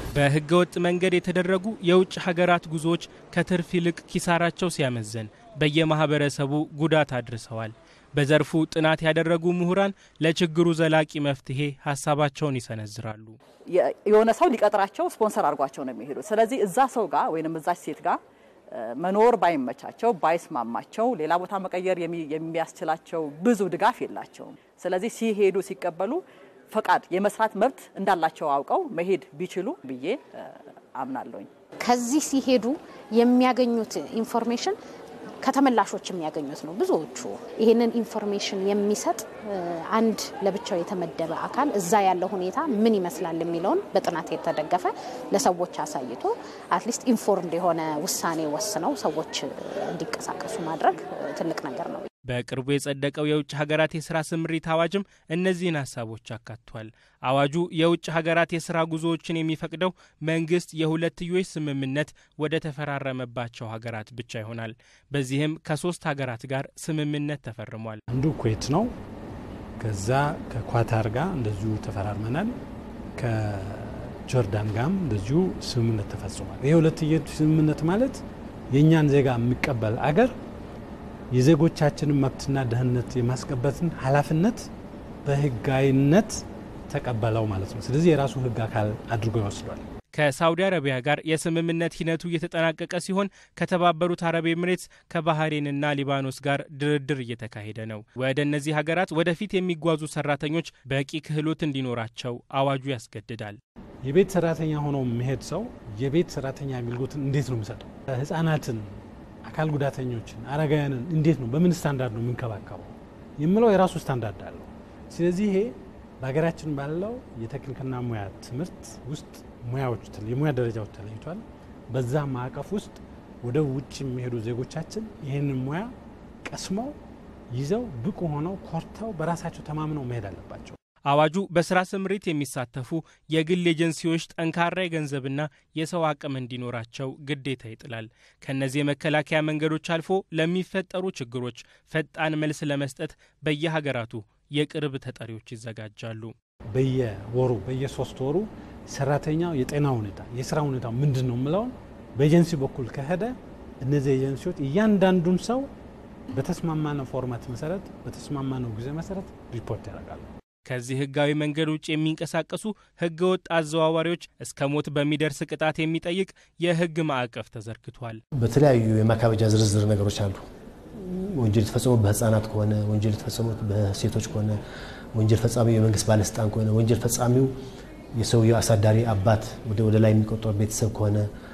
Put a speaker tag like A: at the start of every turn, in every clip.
A: በሕገ ወጥ መንገድ የተደረጉ የውጭ ሀገራት ጉዞዎች ከትርፍ ይልቅ ኪሳራቸው ሲያመዘን በየማህበረሰቡ ጉዳት አድርሰዋል። በዘርፉ ጥናት ያደረጉ ምሁራን ለችግሩ ዘላቂ መፍትሄ ሀሳባቸውን ይሰነዝራሉ።
B: የሆነ ሰው ሊቀጥራቸው ስፖንሰር አድርጓቸው ነው የሚሄዱት። ስለዚህ እዛ ሰው ጋር ወይም እዛች ሴት ጋር መኖር ባይመቻቸው ባይስማማቸው ሌላ ቦታ መቀየር የሚያስችላቸው ብዙ ድጋፍ የላቸውም። ስለዚህ ሲሄዱ ሲቀበሉ ፈቃድ የመስራት መብት እንዳላቸው አውቀው መሄድ ቢችሉ ብዬ አምናለሁኝ።
C: ከዚህ ሲሄዱ የሚያገኙት ኢንፎርሜሽን ከተመላሾች የሚያገኙት ነው። ብዙዎቹ ይህንን ኢንፎርሜሽን የሚሰጥ አንድ ለብቻው የተመደበ አካል እዛ ያለው ሁኔታ ምን ይመስላል የሚለውን በጥናት የተደገፈ ለሰዎች አሳይቶ አትሊስት ኢንፎርምድ የሆነ ውሳኔ ወስነው ሰዎች እንዲንቀሳቀሱ ማድረግ ትልቅ ነገር ነው።
A: በቅርቡ የጸደቀው የውጭ ሀገራት የስራ ስምሪት አዋጅም እነዚህን ሀሳቦች አካቷል። አዋጁ የውጭ ሀገራት የስራ ጉዞዎችን የሚፈቅደው መንግስት የሁለትዮሽ ስምምነት ወደ ተፈራረመባቸው ሀገራት ብቻ ይሆናል። በዚህም ከሶስት ሀገራት ጋር ስምምነት ተፈርሟል።
D: አንዱ ኩዌት ነው። ከዛ ከኳታር ጋር እንደዚሁ ተፈራርመናል። ከጆርዳን ጋርም እንደዚሁ ስምምነት ተፈጽሟል። ይህ ሁለትዮሽ ስምምነት ማለት የእኛን ዜጋ የሚቀበል አገር የዜጎቻችንን መብትና ደህንነት የማስቀበትን ኃላፊነት በህጋዊነት ተቀበለው ማለት ነው። ስለዚህ የራሱ ህግ አካል አድርጎ ይወስዷል።
A: ከሳውዲ አረቢያ ጋር የስምምነት ሂደቱ እየተጠናቀቀ ሲሆን ከተባበሩት አረብ ኤምሬትስ ከባህሬንና ሊባኖስ ጋር ድርድር እየተካሄደ ነው። ወደ እነዚህ ሀገራት ወደፊት የሚጓዙ ሰራተኞች በቂ ክህሎት እንዲኖራቸው አዋጁ ያስገድዳል።
D: የቤት ሰራተኛ ሆኖ የሚሄድ ሰው የቤት ሰራተኛ አገልግሎትን እንዴት ነው የሚሰጠው? ህጻናትን አካል ጉዳተኞችን፣ አረጋውያንን እንዴት ነው በምን ስታንዳርድ ነው የምንከባከበው የምለው የራሱ ስታንዳርድ አለው። ስለዚህ ይሄ በሀገራችን ባለው የቴክኒክና ሙያ ትምህርት ውስጥ ሙያዎች የሙያ ደረጃዎች ተለይቷል። በዛ ማዕቀፍ ውስጥ ወደ ውጭ የሚሄዱ ዜጎቻችን ይህንን ሙያ ቀስመው ይዘው ብቁ ሆነው ኮርተው በራሳቸው ተማምነው መሄድ አለባቸው።
A: አዋጁ በስራ ስምሪት የሚሳተፉ የግል ኤጀንሲዎች ጠንካራ የገንዘብና የሰው አቅም እንዲኖራቸው ግዴታ ይጥላል። ከእነዚህ የመከላከያ መንገዶች አልፎ ለሚፈጠሩ ችግሮች ፈጣን መልስ ለመስጠት በየሀገራቱ የቅርብ ተጠሪዎች ይዘጋጃሉ።
D: በየወሩ በየሶስት ወሩ ሰራተኛው የጤና ሁኔታ የስራ ሁኔታ ምንድን ነው የምለውን በኤጀንሲ በኩል ከሄደ እነዚህ ኤጀንሲዎች እያንዳንዱን ሰው በተስማማነው ፎርማት መሰረት በተስማማነው ጊዜ መሰረት ሪፖርት ያደርጋሉ።
A: ከዚህ ህጋዊ መንገድ ውጭ የሚንቀሳቀሱ ህገ ወጥ አዘዋዋሪዎች እስከ ሞት በሚደርስ ቅጣት የሚጠይቅ የህግ ማዕቀፍ ተዘርግቷል።
E: በተለያዩ የማካበጃ ዝርዝር ነገሮች አሉ። ወንጀል የተፈጸሙት በህፃናት ከሆነ፣ ወንጀል የተፈጸሙት በሴቶች ከሆነ፣ ወንጀል ፈጻሚው የመንግስት ባለስልጣን ከሆነ፣ ወንጀል ፈጻሚው የሰውየው አሳዳሪ አባት ወደ ላይ የሚቆጠር ቤተሰብ ከሆነ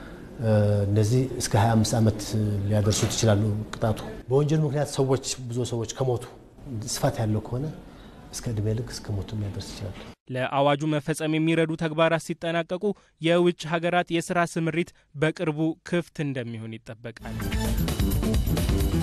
E: እነዚህ እስከ 25 ዓመት ሊያደርሱት ይችላሉ ቅጣቱ። በወንጀል ምክንያት ሰዎች ብዙ ሰዎች ከሞቱ ስፋት ያለው ከሆነ እስከ እድሜ ልክ እስከ ሞት ሊያደርስ ይችላል።
A: ለአዋጁ መፈጸም የሚረዱ ተግባራት ሲጠናቀቁ የውጭ ሀገራት የስራ ስምሪት በቅርቡ ክፍት እንደሚሆን ይጠበቃል።